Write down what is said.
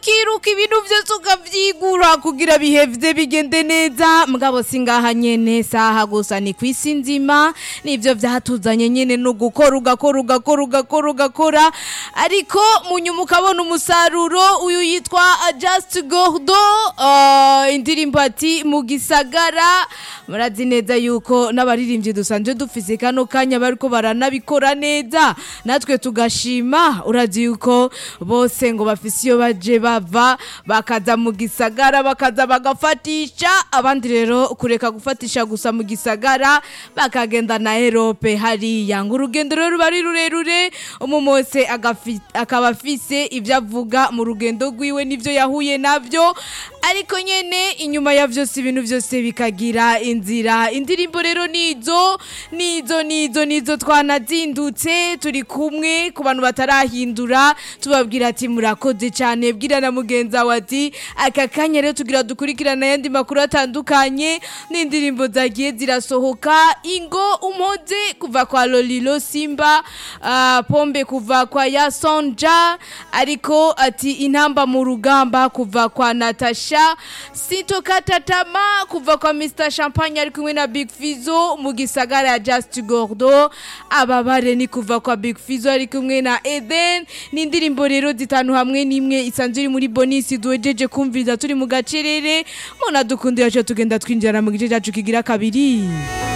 ukiruka ibintu byose ukavyigura kugira bihevye bigende neza mugabo singaha nyene saha gusa ni kwisi nzima nivyo vyatuzanye nyene no gukora ugakora ugakora ugakora ugakora ariko munyuma ukabona umusaruro uyu yitwa Just Gordo uh, indirimbo ati mu gisagara murazi neza yuko n'abaririmbyi dusanzwe dufise kano kanya bariko baranabikora neza natwe tugashima urazi yuko bose ngo bafise iyo baje bava bakaza mu gisagara bakaza bagafatisha abandi rero kureka gufatisha gusa mu gisagara bakagenda na Europe hariya ngo urugendo rero ruba ari rurerure umumose akaba afise ibyo avuga mu rugendo rwiwe n'ivyo yahuye navyo ariko nyene inyuma ya vyose ibintu vyose bikagira inzira indirimbo rero nizo nizo nizo nizo twanazindutse turi kumwe ku bantu batarahindura tubabwira ati murakoze cyane bwira na mugenza wati aka kanya rero tugira dukurikirana ayandi makuru atandukanye n'indirimbo zagiye zirasohoka ingo umpoze kuva kwa Lolilo Simba uh, pombe kuva kwa Yasonja ariko ati intamba mu rugamba kuva kwa Natasha sitokata tama kuva kwa Mr Champagne ari kumwe na Big Fizo mu gisagara ya Just Gordo ababare ni kuva kwa Big Fizo ari kumwe na Eden n'indirimbo rero zitanu hamwe n'imwe isanzwe iri muri bonisi duhejeje kumviriza turi mu gacerere muna dukundira cyo tugenda twinjira mu gice cyacu kigira kabiri